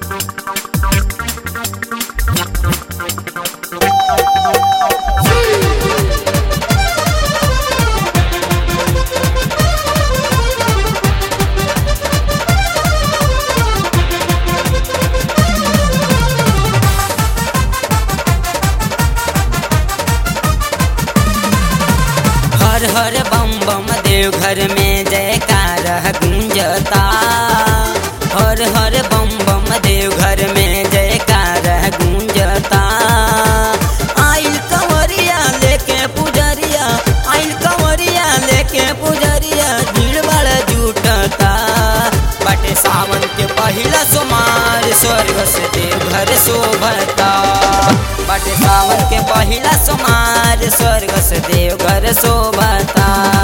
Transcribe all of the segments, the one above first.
हर हर बम बम देव घर में जयकार गुंजता हर हर बम बम देव घर में जयकार गुंजता आइल कंवरिया लेके पुजरिया आइल कंवरिया लेके पुजरिया भीड़ बड़ जुटता बटे सावन के पहिला सोमार स्वर्ग से देव घर शोभता बटे सावन के पहिला सोमार स्वर्ग से देव घर शोभता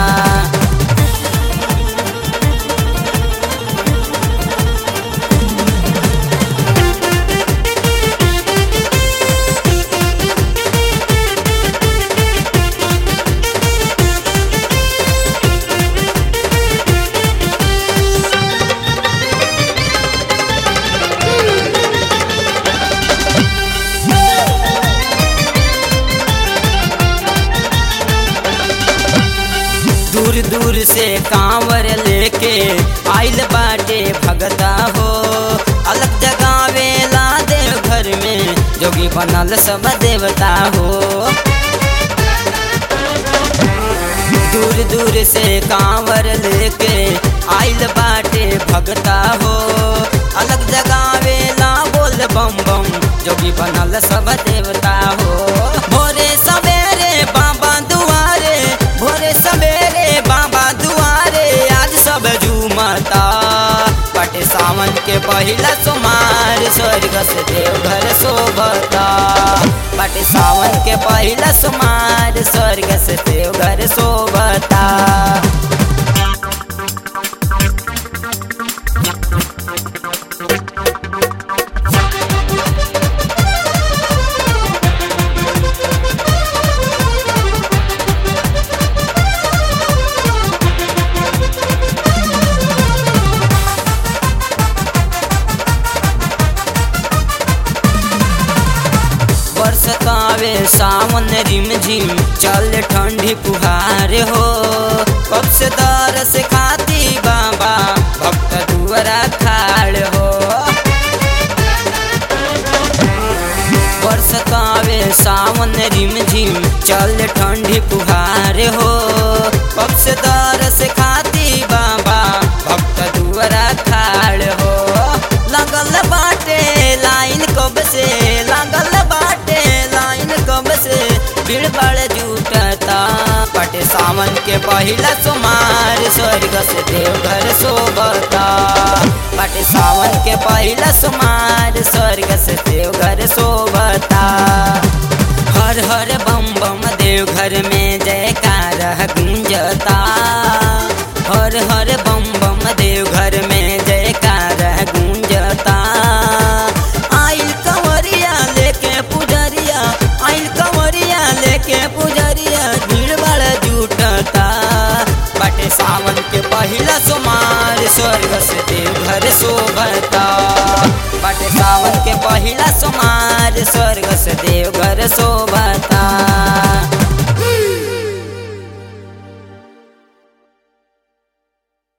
दूर दूर से कांवर लेके आइल बाटे भगता हो अलग जगावेला देव घर में जोगी बनल सब देवता हो दूर दूर से कांवर लेके आइल बाटे भगता हो अलग जगावेला बोल बम बम जोगी बनल सब देवता हो भोरे सवेरे बाबा दुआरे भोरे सवेरे बाबा दुआरे आज सब झूमता पटे सावन के पहिला सोमार स्वर्ग से देव घर शोभता पटे सावन के पहिला सोमार स्वर्ग से देव घर शोभता बरसतावे सावन रिम झिम चल ठंडी पुहार हो कब से दर से खाती बाबा भक्त दुआरा खाड़ हो बरसतावे सावन रिम झिम चल ठंडी पुहार हो कब से दर से खाती बाबा भक्त दुआरा खाड़ हो लगल बाटे लाइन कब से लगल बाटे लाइन कब से भीड़ बड़ जुटता पटे सावन के पहिला सोमार स्वर्ग से देव घर शोभता पटे सावन के पहिला सोमार स्वर्ग से देव घर शोभता हर हर बम बम देव घर में जयकार गुंजता हर हर बम बम देव घर में जयकार गुंजता आइल कंवरिया लेके पुजरिया आइल कंवरिया लेके पुजरिया भीड़ बड़ जुटता बटे सावन के पहिला सोमार स्वर्ग से देव घर शोभता बटे सावन के पहिला सोमार स्वर्ग से देव घर शोभता